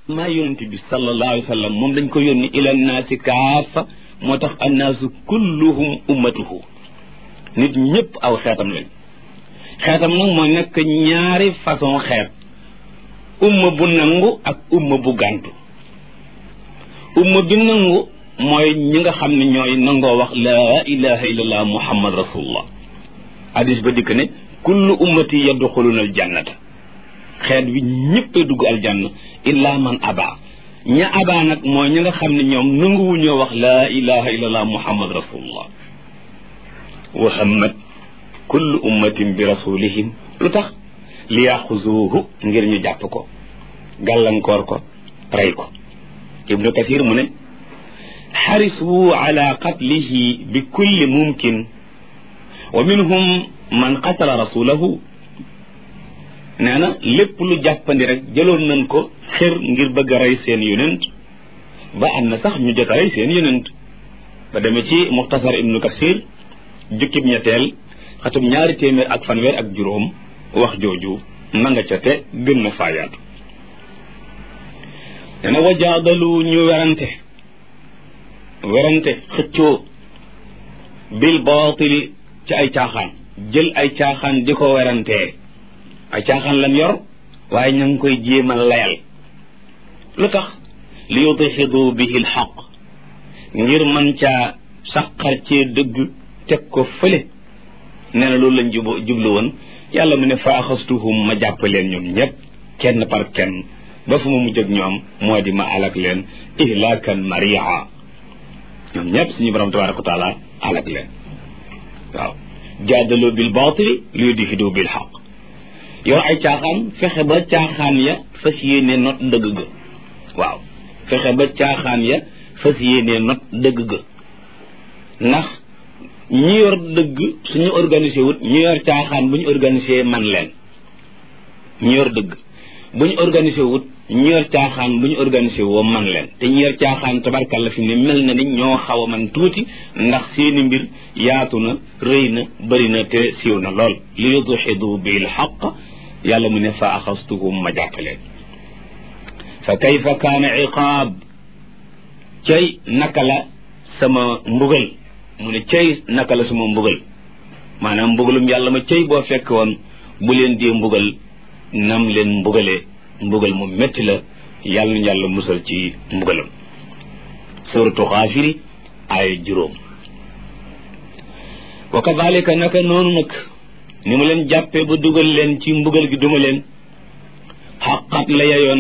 maa yonent bi sallallahu alayhi wa sallam moom dañ ko yónni ila naasi kaafa moo tax annaasu kulluhum ummatuhu nit ñëpp aw xeetam lañ xeetam nag moo nekk ñaari façon xeet umma bu nangu ak umma bu gàntu umma bi nangu mooy ñi nga xam ne ñooy nangoo wax laa ilaha illallah muhammad rasulullah hadis ba dikk ne kullu ummati yadxuluna aljannata xeet bi ñëpp a dugg aljanna illa man aba ña aba nag mooy ñi nga xam ne ñoom nanguwuñoo wax laa ilaha illallah muhammad rasulullah wa hammat kullu ummatin bi rasulihim lu tax li yaxuzuuhu ngir ñu jàpp ko gàllankoor ko rey ko ibnu kathir mu ne xarisu ala qatlihi bi kulli mumkin wa minhum man qatala rasulahu nee na lépp lu jàppandi rek jëloon nañ ko xër ngir bëgg a rey seen yonent ba am na sax ñu jot a rey seen yonent ba demee ci muxtasar ibnu kasir jukkib ñetteel xatum ñaari téeméer ak fanweer ak juróom wax jooju na nga ca te gën na faayaatu nee na wajaadalu ñu werante werante xëccoo bil baatili ci ay caaxaan jël ay caaxaan di ko werantee ay caaxaan lan yor waaye ña ngi koy jéemal layal lu tax li yudxidu bihi lxaq ngir man caa saqar cee dëgg teg ko fële nee na loolu lañ jub jublu woon yàlla mu ne fa axastuhum ma jàpp leen ñoom ñëpp kenn par kenn ba fu ma mujj ak ñoom moo di ma alak leen ihlaakan maria ñoom ñëpp suñu borom tabaraka wa taala alak leen waaw jaadaloo bil baatili li yudxidu bil xaq yor ay caaxaan fexe ba caaxaan ya fas yéene not dëgg ga waaw fexe ba caaxaan ya fas yéene not dëgg ga ndax ñi yor dëgg suñu organisé wut ñi yor caaxaan bu ñu organisé man leen ñi yor dëgg bu ñu organisé wut ñi yor caaxaan bu ñu organisé woo man leen te ñi yor caaxaan tabarkalla fi ne mel na ni ñoo xaw a man tuuti ndax seeni mbir yaatu na rëy na bëri na te siiw na lool li yudxidu bil xaq yàlla mu ne fa axastuhum ma jàppaleen fa kayfa kaana iqaab cay naka la sama mbugal mu ne cay naka la sama mbugal maanaam mbugalum yàlla ma cay boo fekk woon bu leen dee mbugal nam leen mbugalee mbugal mu métti la yàlla na yàlla musal ci mbugalam suratu xaafiri ay juróom wa kadalika naka noonu nag ni mu leen jàppee ba dugal leen ci mbugal gi duma leen xaqat la yayoon